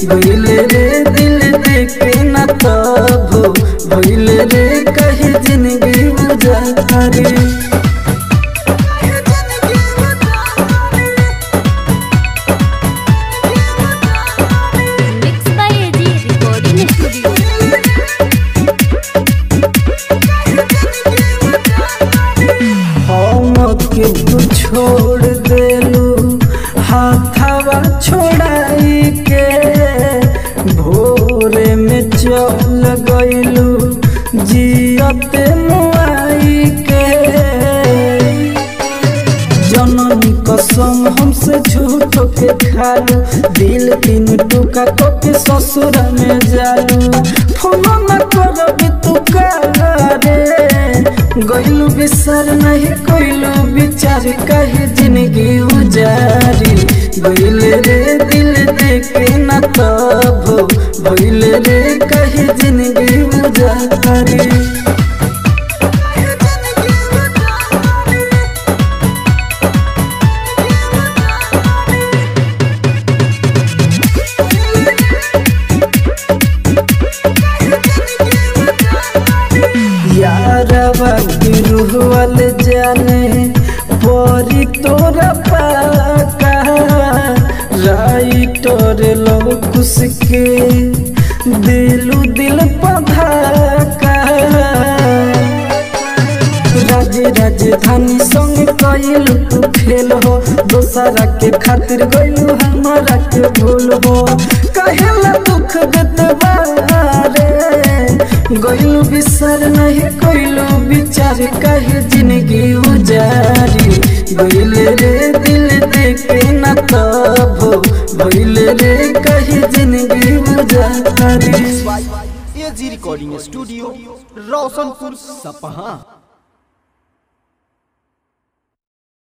गइले रे दिल देखे न तब भइले रे कहे जिंदगी उजारी mix by AG recording studio हम के तू छोड़ देलू हाथवा छोड़ाई के भोरे में चल गइलू जियते मुआई के जननी कसम हमसे झूठ के खालू दिल तीन टुका को के ससुर में जालू फोन न करबी तू रे गइलू बिसर नहीं कोइलू विचार कहे जिंदगी उजारी गइले रे दिल देखे न तब भइले रे कहे जिंदगी उजारी यारवा की रूह वाले जाने परी तोरा पाका राइटर लौकुस के दिलू दिल पधाका राजे राजधानी संग कइलू तू खेल हो दोसरा के खातिर गइलू हमारा के भूल हो कहेला दुख गतवारे गइलू बिसर नहीं कइलू विचार कहे जिंदगी उजारी गइले रे दिल देखे न तब भइले रे कहे जिंदगी उजारी एजी रिकॉर्डिंग स्टूडियो रोशनपुर सपहा